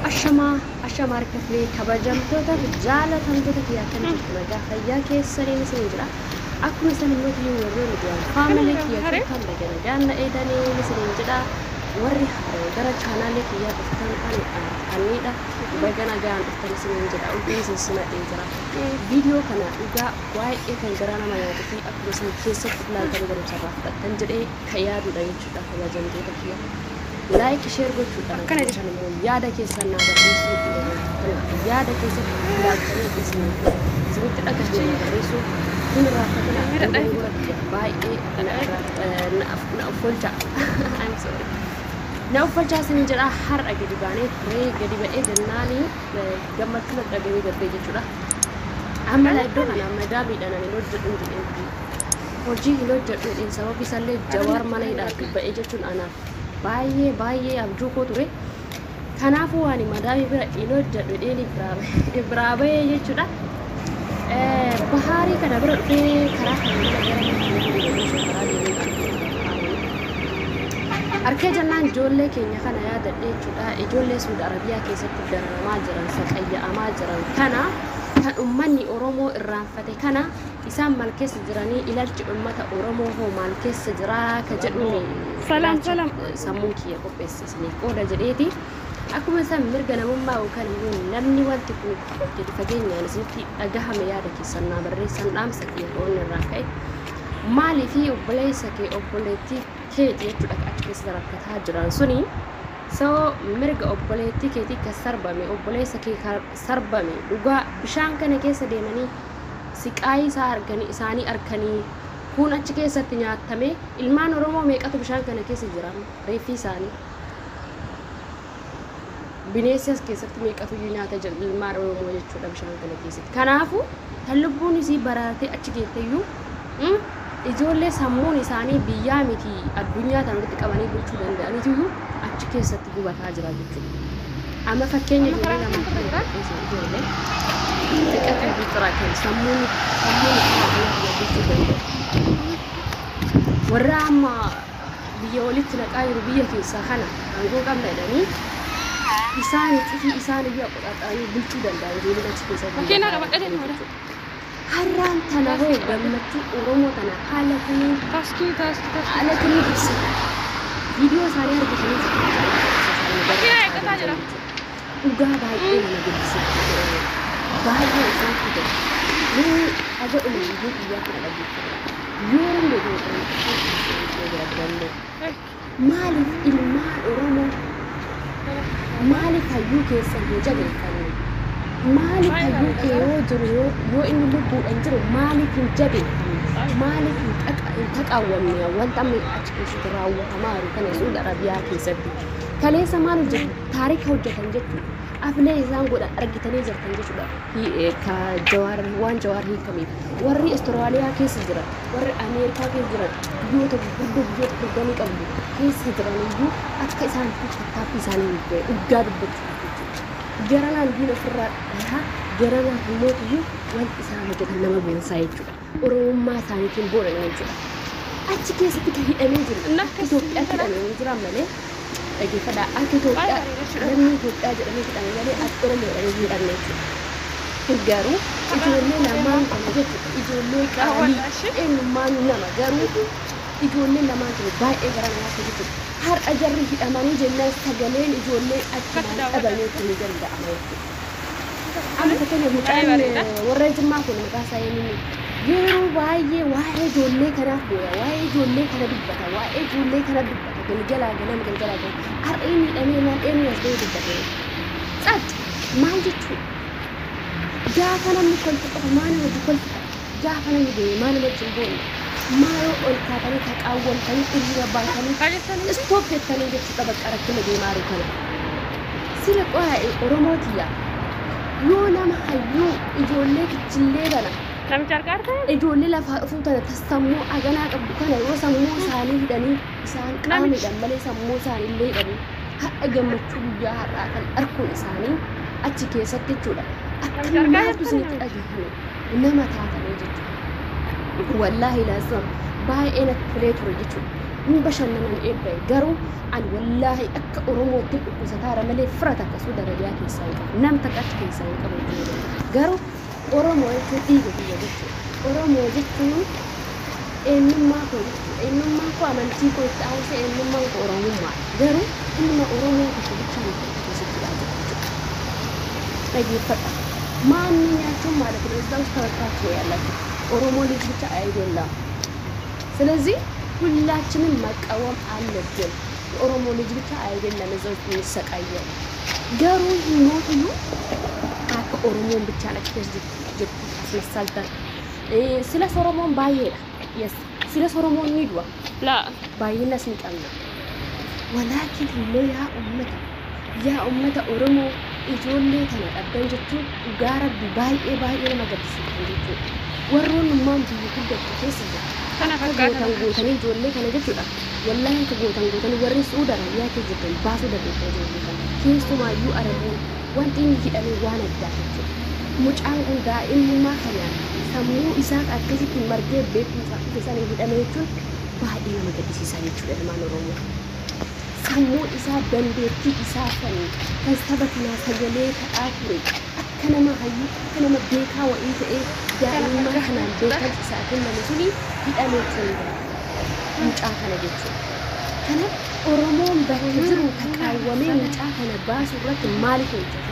Ashamaa ashamaa harkaflee kabajamtoota fi jaalatamtoota kiyyaa kan jirtu nagaa fayyaa keessaniin isin jira. Akkuma isin immoo kiyyuu warri miidiyaan faamilee kiyyaa kan nagaa nagaan na eedanii isin jedha. Warri gara chaanaalee kiyyaa dhuftan kan kanniidha. Baga nagaan dhuftan isin jedha. Ulfiin isin simadhee jira. Viidiyoo kana dhugaa baay'ee kan garaa nama nyaatuu fi akkuma isin keessatti ilaaltanii barumsarraa fudhattan jedhee kan yaadudha jechuudha kabajamtoota kiyyaa. ላይክ ሼር gochuudhaan akkana jedhan immoo yaada keessan naa barreessuu yaada keessan ilaaltanii isinitti dhagahanii barreessuu kun irraa baay'ee na uffolcha na uffolchaa isin jedha har'a gadi baanee turee gadi ba'ee jennaanii gammachuu dhagahanii darbee jechuudha. Amma iddoo kana madaamiidhaan ani hojjedhu jedheen hojii hin hojjedhu jedheen sababni isaallee jawaar mana hidhaatti ba'ee jechuun anaaf baay'ee baay'ee abjuu koo ture. Kanaafuu waan madaamii bira hin hojjedhu dheeni biraa bahee jechuudha. Bahaarii kana bira dhufee karaa kana Harkee jennaan ijoollee keenya kana yaadadhe jechuudha. Ijoollee Suudi Arabiyaa keessatti dararamaa jiran, saqayya'amaa jiran kana kan uummanni Oromoo irraanfate kana isaan maal keessa jiranii ilaalchi uummata Oromoo hoo maal keessa jiraa ka jedhuun Salaam salaam. sammuun kiyya qopheessisanii qooda jedheeti. Akkuma isaan mirga namummaa yookaan immoo namni wanti kun gadi fageenyaan isinitti dhagahame yaada keessan naa barreessan dhaamsa kiyya qoonni irraa ka'e. Maalii fi obboleessa kee obboleettii keeti jechuudha achi keessa rakkataa jiran suni. So mirga obboleettii keetii kan sarbame obboleessa kee kan sarbame dhugaa bishaan kana keessa deemanii siqaayii isaa arganii isaanii arkanii kun achi keessatti nyaatamee ilmaan oromoo meeqatu bishaan kana keessa jira reeffi isaanii bineensi as keessatti meeqatu iyyuu nyaata jira ilmaan oromoo jechuudha bishaan kana keessatti kanaafu kan lubbuun isii baraatee achi geetteyyuu ijoollee sammuun isaanii biyyaa miti addunyaa kana walitti qabanii bulchuu danda'aniitiyyuu achi keessatti gubataa jira jechuudha. Amma fakkeenya ijoollee lama ijoollee xiqqaa fi xiraa kan sammuun sammuun isaanii bulchuu danda'u. Warra amma biyya walitti naqaa jiru biyya keessaa kana aangoo qabna jedhanii isaan cufii isaan iyyuu qoxaxanii bulchuu danda'an ijoolleen achi keessatti. Makiinaa qabadhee deemaa Har'aan tana hoo gammachuu Oromoo tana haala kamiin Taaskii taaskii taaskii. haala kamiin ibsita. Viidiyoo isaanii argitanii Makiinaa eeggataa jira. Dhugaa baay'ee nama gaddisiisa. Baay'ee isaan fida. Yoo aga umurii biyyaa kana dhageeffata. Yoo hundee ta'e maaliif ilmaan Oromoo maaliif hayyuu keessan hin jabeeffanne? Maaliif hayyuu kee yoo jiru yoo yoo inni lubbuudhaan jiru maaliif hin jabeeffanne? Maaliif hin qaqa- hin taqaawwamne wanta amma achi keessatti raawwatamaa jiru kana Suudi Arabiyaa keessatti? Kaleessa maal hojjetu? Taarika hojjetan jechuudha. Aflee isaan godhan argitanii jirtan jechuudha. Hi- eh, Ka jawaar waan jawaar hiikameef. Warri Astiraaliyaa keessa jiran, warri Ameerikaa keessa jiran, biyyoota gurguddoo biyyoota dorgommii qabdu keessa jiran iyyuu akka isaan tattaaffii isaanii dhugaa dubbachuu jechuudha. Garanaan diina ofirraa dhahaa, garanaan immoo iyyuu wanti isaan hojjetan nama boonsaa jechuudha. Oromummaa isaaniitiin boonan jechuudha. Achi keessatti kan hidhamee jiru akka Itoophiyaatti hidhamee jiran malee dhaggeeffadhaa akka Itoophiyaa namni Itoophiyaa jedhamee hidhame malee akka Oromoo jedhamee hin hidhamne jechuudha. Garuu ijoollee lamaan kana jechuudha ijoollee qaalii eenyummaan nama garuu ijoollee lamaan kun baay'ee gara namaatti jechuudha. Har'a jarri hidhamanii jennaan sagaleen ijoollee achumaan dhabameetu ni danda'ama jechuudha. Amma fakkeenyaaf mucaan warra Jimmaa kun maqaa isaa eenyuuni? Yeroo baay'ee waa'ee ijoollee kanaaf booda waa'ee ijoollee kana dubbata waa'ee ijoollee kana dubbata galgalaa ganama galgalaa ganama har'a inni hidhamee maal eenyu as ga'ee dubbate? Cac maal jechuudha? Gaafa namni kolfa qofa maa nama hojii kolfa gaafa namni deeme maa nama wajjin boonna maaloo ol kaatanii taqaawwamtanii hiriira baatanii istoop jettanii jechuudha bakka rakkina deemaa jiru kana. Sila qo'aa'e Oromootiyyaa yoo nama hayyuu ijoollee kichillee kana Namicha harka harkaa? ijoollee lafaa dhufuu tana tasammuu aganaa qabdu kana yoo sammuu isaanii hidhanii isaan qaamidhaan malee sammuu isaanii illee hidhanii ha'a gammachuu guyyaa har'aa kan arkuun isaanii achi keessatti jechuudha. Akka maaltu isinitti dhagahame nama taatanii jechuudha. Wallaahi laasam baay'ee natti tolee ture jechuudha. hin bashannanan eebba'e garuu ani wallaahi akka oromootti dhukkubsataara malee fira takka suuda arabiyaa keessaa hin qabu nam takka achi keessaa hin qabu jechuudha. garuu oromoo jechuun dhiiga biyya jechuudha oromoo jechuun eenyummaa koo jechuudha eenyummaan koo amantii koo itti haawuse eenyummaan koo oromummaa garuu ilma oromoo tokko bicha beekamtu keessatti dhaabata jechuudha dhaggeeffadha maanni nyaachuun ማለት ነው እዛ ውስጥ ተበታትኖ ያላችሁ ኦሮሞ ልጅ ብቻ አይደለም ስለዚህ ሁላችንም መቃወም አለብን የኦሮሞ ልጅ ብቻ አይደለም እዛ ውስጥ የሚሰቃየው ገሩ ሞትዩ አከ ኦሮሞን ብቻ ነች ጅ አስመሳልተን ስለ ሶሮሞን ባየዳ የስ ስለ ሶሮሞን ኒድዋ Laa. baay'innas ni qabna walaakin immoo yaa ummata yaa ummata oromoo ijoollee tana dhabdan jechuun dhugaa rabbi baay'ee baay'ee nama gaddisiisan jechuudha warroon ummaan biyya guddattu keessa jira Kana akka fakkaata. gootan gootanii ijoollee kana jechuudha wallaahi akka gootan gootanii warri suuda arabiyaa keessa jirtan baasuu dandeessaa ijoollee kana keessumaayyuu arabuun wanti inni hidhamee waan addaa jechuudha mucaan kun daa'imummaa kanaan sammuu isaa akkasitti margee beekumsa keessan hidhame jechuun baay'ee nama gaddisiisaa jechuudha ilmaan oromoo sammuu isaa dandeettii isaa kan kan saba kanaa sagalee ta'aa ture akka nama hayyuu akka nama beekaa wa'ii ta'ee daa'imummaa kanaan beekamsa isaa kenname suni hidhamee ture mucaa kana jechuudha. Kanaaf Oromoon bakka jiru taqaawwamee mucaa kana baasuu irratti maaliif hojjetu?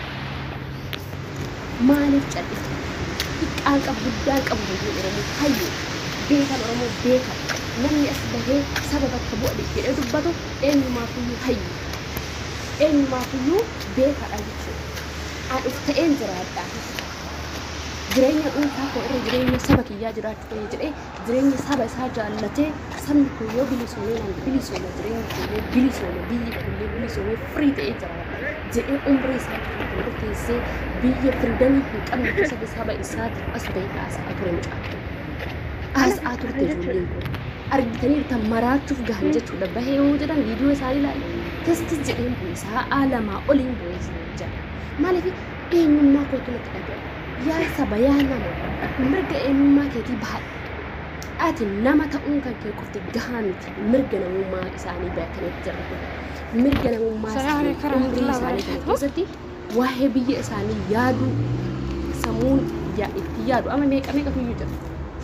Maaliif cal'isa? Xiqqaan qabu guddaan qabu biyyi Oromoo hayyu beekan Oromoo beekan namni as bahee saba bakka bu'a jedhee dubbatu eenyumaafiyyuu hayyu eenyumaafiyyuu beekadha jechuudha. An uf ta'een jiraadhaa. jireenya dhuunfaa koo irra jireenya saba kiyyaa jiraachuu ta'e jedhee jireenya saba isaa jaallatee sabni kun yoo bilisoomee nan bilisooma jireenyi kunillee bilisoome biyyi kunillee bilisoomee firii ta'ee jiraata jedhee umrii isaa kan murteessee biyya firiidamii hin qabne keessa saba isaati as bahee haasa'aa ture mucaa haasa'aa turte ijoolleen kun argitaniirta maraachuuf gahan jechuudha bahee yoo jedhan viidiyoo isaanii ilaala testis jedheen bu'isaa alamaa oliin bu'eessa jedha maaliif eenyummaa kootu natti dhaga'e yaa saba yaa nama mirga eenyummaa keetii bahadha ati nama ta'uun kan kee qofti gahaa miti mirga namummaa isaanii beekanitti jirra mirga namummaa Salaam isaanii alaikum umrii isaanii kana keessatti waa'ee biyya isaanii yaaduu sammuun yaa- itti yaadu amma meeqa meeqatu iyyuu jira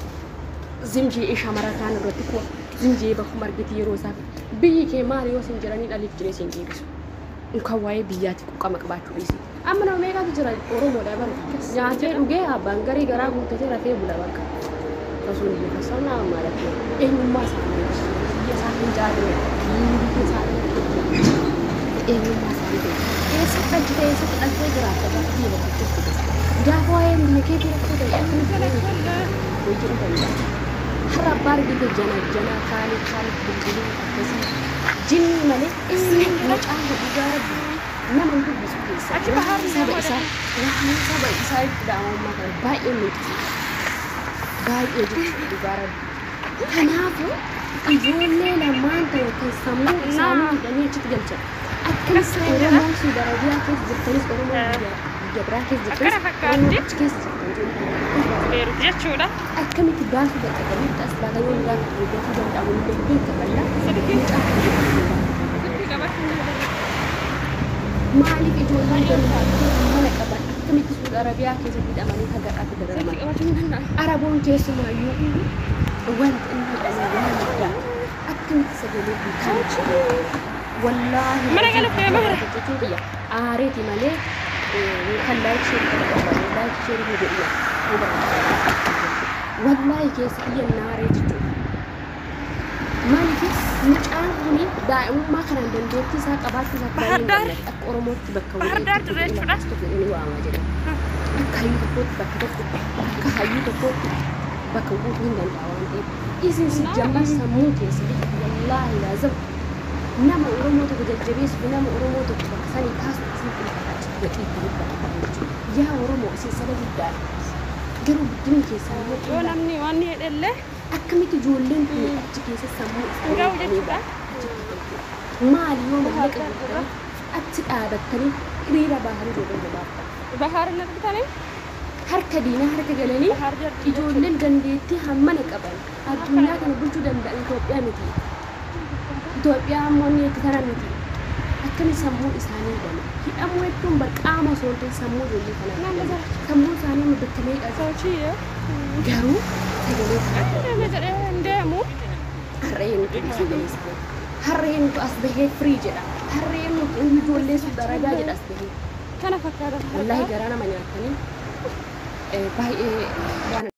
zimjee shamara kaan irratti kuwa zimjee bakkuma argiti yeroo isaa biyyi kee maali yoo sin jiranii dhaliif jiree sin deebisu kan waa'ee biyyaatti quqqama qabaachuu dhiisi amma nama meeqatu jira oromoodha bara nyaatee dhugee abbaan garii garaa guuttatee rafee bula bakka osoo biyya fassarnaa ማለት ነው eenyummaa isaanii biyya isaanii jaalala biyya isaanii eenyummaa isaanii beeku eessatti dhachite eessatti dhattee jiraatta bakka biyya bakka jechuudha gaafa waa'een biyya keetii rakkoo ta'e akkamitti hojii danda'a har'a abbaa argite jana jana kaanii kaanii bilbiluu akkasii jinni malee inni mucaan dhugaa rabbi nama hin dubbisu keessa Achi bahaa fi saba nama isaa waan saba isaa itti dhaamammaa kana baay'ee miidhagsiisa baay'ee jechuudha dhugaa rabbi kanaafuu ijoollee lamaan ta'e kan sammuu isaanii hidhanii achitti galchan akkamitti oromoon suuda arabiyaa keessa jirtanis oromoon biyya biyya biraa keessa Akkana jirtanis fakkaatti. oromoon achi keessa jirtan ijoollee Beeru jechuudha. akkamitti baasuu dadhabanii as baatanii gaafa eeggatuu danda'amu illee beekama mucaa Sitti qabachuun maaliif ijoolleen barnootaa mana qaban akkamitti suuda arabiyaa keessatti hidhamanii hagaadhaatti Sitti dararaman qabachuun danda'a. araboon keessumaayyuu wanti inni hidhame waan addaa akkamitti sagalee guutuu wallaahi Mana kana fe'ama bara. jechuun biyya aareeti malee kan laayik sheerii kana qaban laayik sheerii ni godhiya wallaahi keessa biyya naaree jechuudha maaliifis mucaan kuni daa'imummaa kanaan dandeettii isaa qabaachuu isaa Bahar Daar. akka oromootti bakka Bahar Daar dirree jechuudha. tokko ni waamaa jedhama akka hayyuu tokkootti bakka tokko akka hayyuu tokkootti bakka buutuu hin danda'a waan ta'eef isin si jammaa sammuu keessatti wallaahi laazam nama oromoo tokko jajjabeessu nama oromoo tokko bakka sanii kaasu isin filatachi gatii itti guddata jechuudha yaa oromoo isin saba guddaadha garuu guddinni keessaa Yoo yoo namni waan hedhellee akkamitti ijoolleen kun achi keessa sammuu Gahu jechuudha. maali yoo mallaqa guddatan achi dhaabattanii hiriira baharii godhan baafta bahaar na bitanii harka diinaa harka galanii bahaar jirti. ijoolleen dandeettii hammana qaban addunyaa kana bulchuu danda'an Itoophiyaa miti Itoophiyaa ammoo inni itti tana miti. Akkami sammuu isaanii godhe. Hidhamuu jechuun qaama osoo hin ta'in sammuu ijoollee kanaa. Nama jala. Sammuu isaanii bakka meeqa Sochii garuu sagalee fudhatu. nama jedhee hin deemu. Harreen nuti sagalee isaanii. Harreen nuti as bahee firii jedha. Harreen nuti ijoollee sun daragaa jedha as bahee. Kana fakkaata. Wallaahi garaa nama nyaatanii eh, baay'ee waan